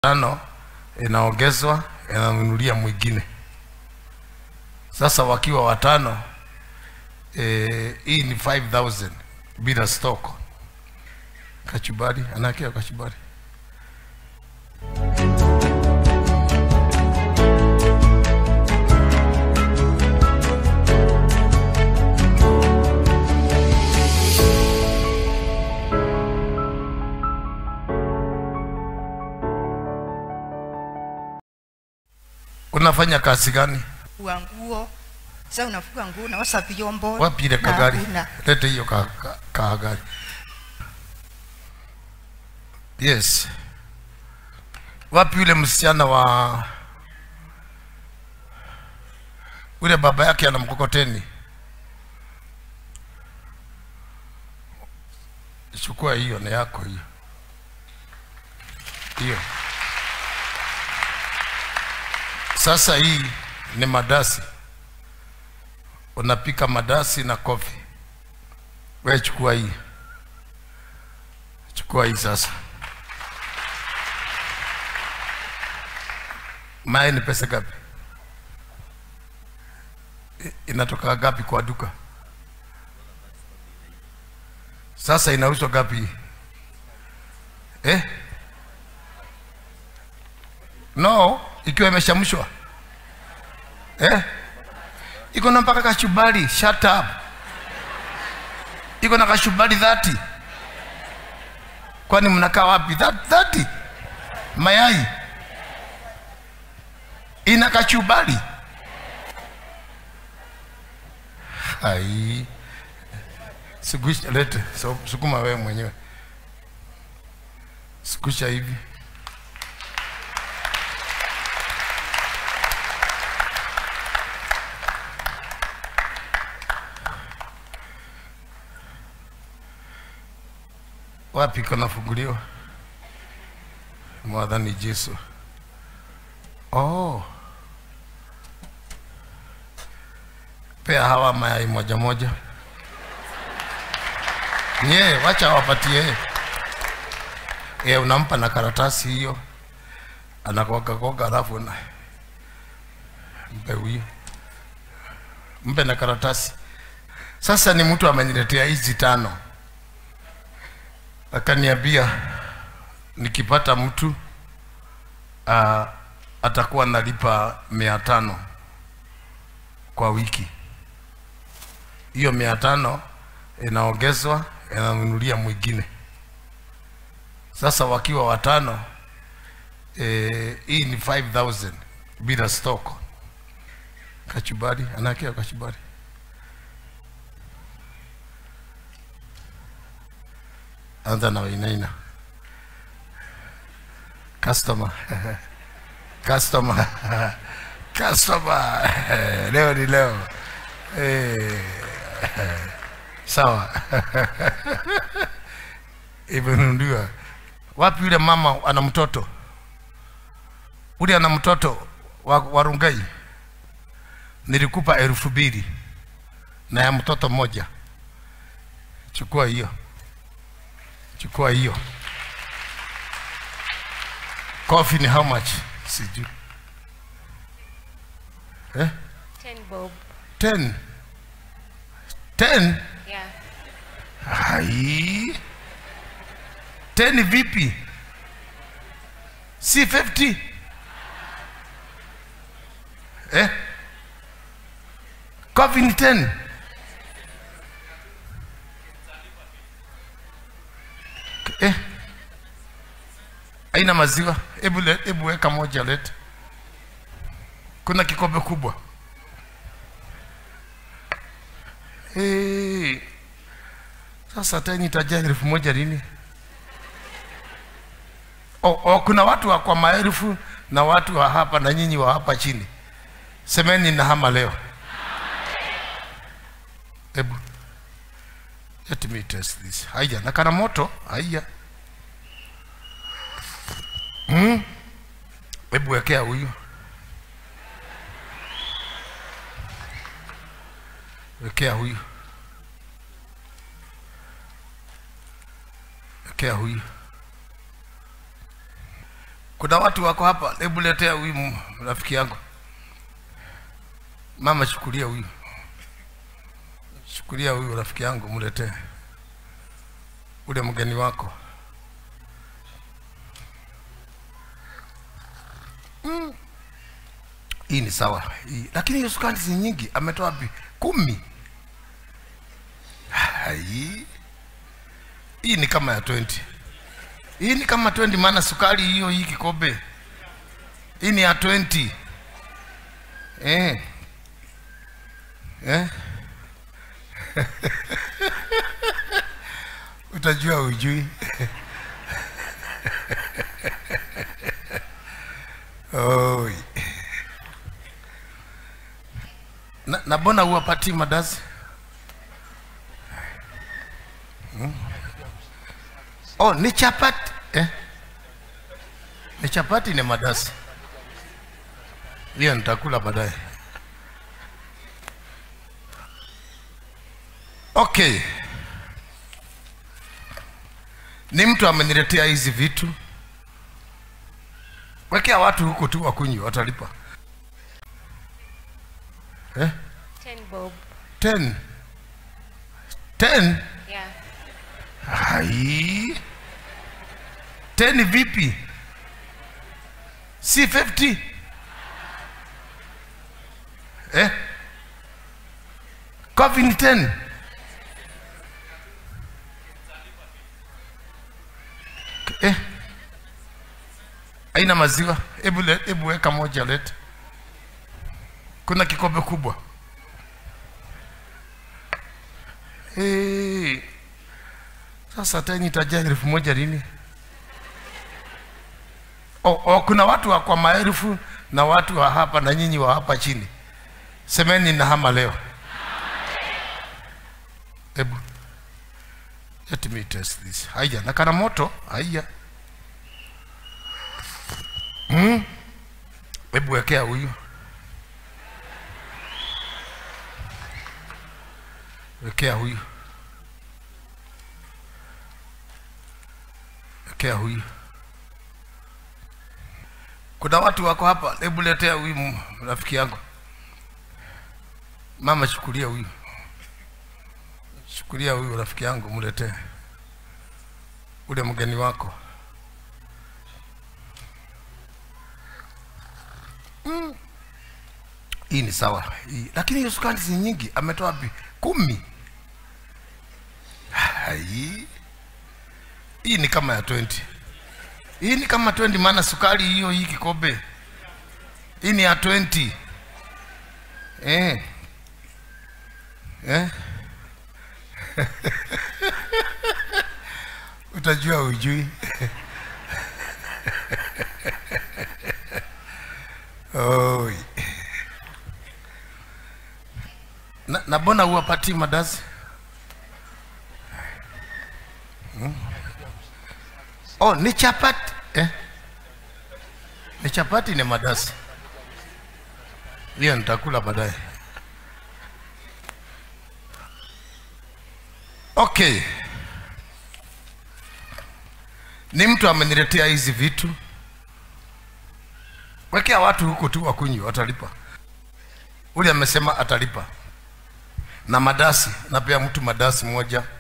tano inaongezwa inanunulia mwingine. Sasa wakiwa watano eh, hii ni 5000 bila stock. Kachubari anakia kachubari. Unafanya kazi gani? wa nguo sasa unafuga nguo na wasa vyombo Wapi ile na kagari? hakuna. Lete hiyo ka, ka, kagari. Yes. Wapi yule msichana wa yule baba yake ana mkokoteni? Chukua hiyo, ni yako hiyo. Hiyo. Sasa hii ni madasi unapika madasi na kofi. Wewe chukua hii, chukua hii sasa. Mae ni pesa gapi? I- Inatoka gapi kwa duka? Sasa inauzwa gapi hii? eh? No, ikiwa imeshamshwa eh? iko na mpaka kachubari. Shut up. Iko na kachubari dhati. Kwani mnakaa wapi? That- Dhati mayai ina kachubari. Ai, sugusha, lete so, sukuma wewe mwenyewe, sugusha hivi. wapi kunafunguliwa? Mwadhani Yesu. Oh, pea hawa mayai moja moja. Nye, wacha wapatie. E, unampa na karatasi hiyo, anakoga koga, alafu na mpe huyo, mpe na karatasi. Sasa ni mtu ameniletea hizi tano akaniambia nikipata mtu uh, atakuwa nalipa mia tano kwa wiki. Hiyo mia tano inaongezwa inanunulia mwingine. Sasa wakiwa watano eh, hii ni 5000 bila stock. Kachubari anakia kachubari. anza na wainaina customer customer customer leo ni leo eh, sawa imenunuliwa wapi yule mama ana mtoto ule ana mtoto wa, wa rungai nilikupa elfu mbili na ya mtoto mmoja chukua hiyo chukua hiyo coffee ni how much sijui eh? Ten bob. 10 10 Yeah. hai 10 vipi si 50 eh? coffee ni 10 eh? aina maziwa hebu le- hebu weka moja lete kuna kikombe kubwa hey. Sasa tena itajaa elfu moja lini? O, o, kuna watu wa kwa maelfu na watu wa hapa na nyinyi wa hapa chini. Semeni na hama leo. Hebu let me test this. Haya, na kana moto. Haya. Hmm? Hebu wekea huyu. Wekea huyu. Wekea huyu. kuna watu wako hapa hebu letea huyu m- rafiki yangu mama chukulia huyu chukulia huyu rafiki yangu mletee ule mgeni wako Mm. hii ni sawa hii. lakini hiyo sukari si nyingi ametoa wapi kumi Hai. hii ni kama ya 20 hii ni kama 20 maana sukari hiyo hii kikombe hii ni ya 20 eh. Eh? utajua ujui Oi. na, na bona huwapatii madazi Hmm? oh ni chapati eh? ni chapati ni madazi hiyo nitakula baadaye okay ni mtu ameniletea hizi vitu wekea watu huko tu wakunywa watalipa eh? Ten bob. ten ten Yeah. hai ten vipi si 50 eh? coffee ni ten eh? aina maziwa hebu le- hebu weka moja leta kuna kikombe kubwa hey. Sasa teni itajaa elfu moja lini? O, o, kuna watu wa kwa maelfu na watu wa hapa na nyinyi wa hapa chini. Semeni na hama leo. Hebu let me test this. Haya, na kana moto. Haya. Hmm? Hebu wekea huyu. Wekea huyu. Wekea huyu. Kuna watu wako hapa, hebu letea huyu m- rafiki yangu. Mama, chukulia huyu, chukulia huyu rafiki yangu, mletee ule mgeni wako. Mm. Hii ni sawa hii. Lakini hiyo sukari si nyingi, ametoa wapi? Kumi. Hai. Hii ni kama ya 20 hii ni kama 20 maana sukari hiyo hii kikombe hii ni ya 20 eh. Eh? utajua ujui Oi. na, na bona huwapatii madazi Oh, ni chapati eh? Ni chapati ni madasi. Hiyo nitakula baadaye. Okay. Ni mtu ameniletea hizi vitu. Wekea watu huko tu wakunywa watalipa. Ule amesema atalipa. Na madasi, napea mtu madasi moja.